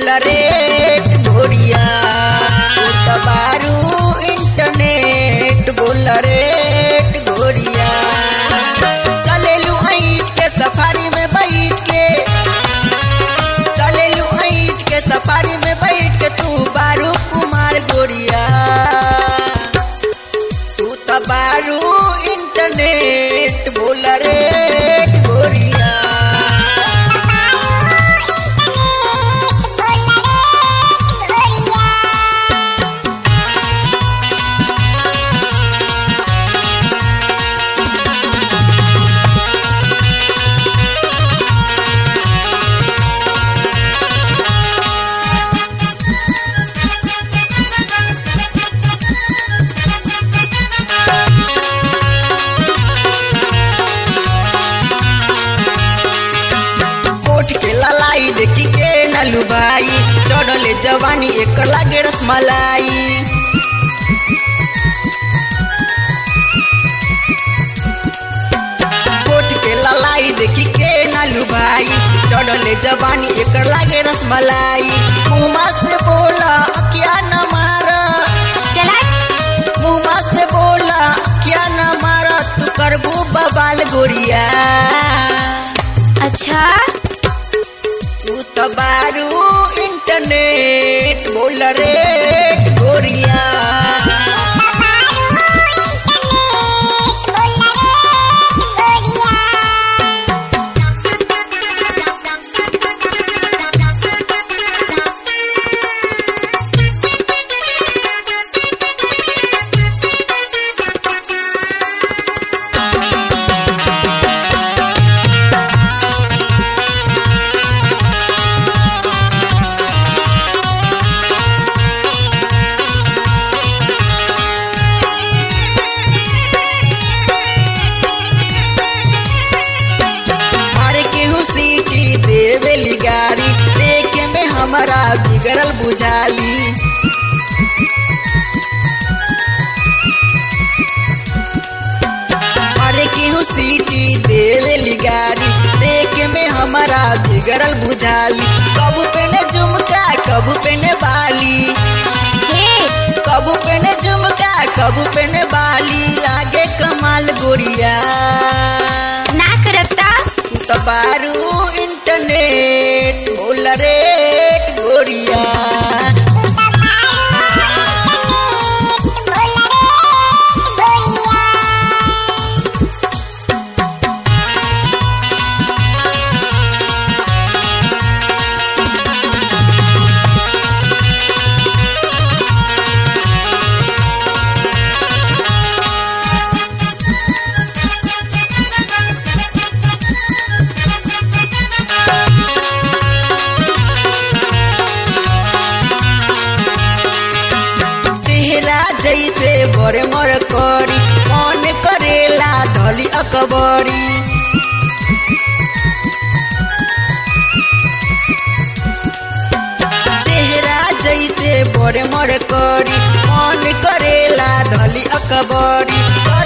बोल रे गोरिया तू तो बारू इंटरनेट बोल रे गोरिया चलेलू ऐट के सफारी में बैठ के चलेलू ऐट के सफारी में बैठ के तू बारू कुमार गोरिया तू तो बारू इंटरनेट बोल रे गोरिया कोठ के ललाई देखी के नलू भाई चढ़ले जवानी एक लागे रसमलाई कोठ के ललाई देखी के नलू भाई चढ़ले जवानी एक लागे रसमलाई मुँह से बोला क्या न मारा चला मुँह से बोला क्या न मारा तू करबू बबाल गोरिया अच्छा तू तो बारू इंटरनेट बोल रे गोरिया मारे केहू सीटी देवेली गाड़ी देखे में हमारा बिगड़ल बुझाली मारे केहू सीटी देवेली गाड़ी देखे में हमारा बिगड़ल बुझाली कबू पेने झुमका कबू पेने बाली हे कबू पेने झुमका कबू पेने बाली लागे कमाल गोरिया ना करता तू तो बारू इंटरनेट बोल रे गोरिया चेहरा जैसे बड़े मर करी मन करेला धली अकबरी चेहरा जैसे बड़े मर करी मन करेला धली अकबरी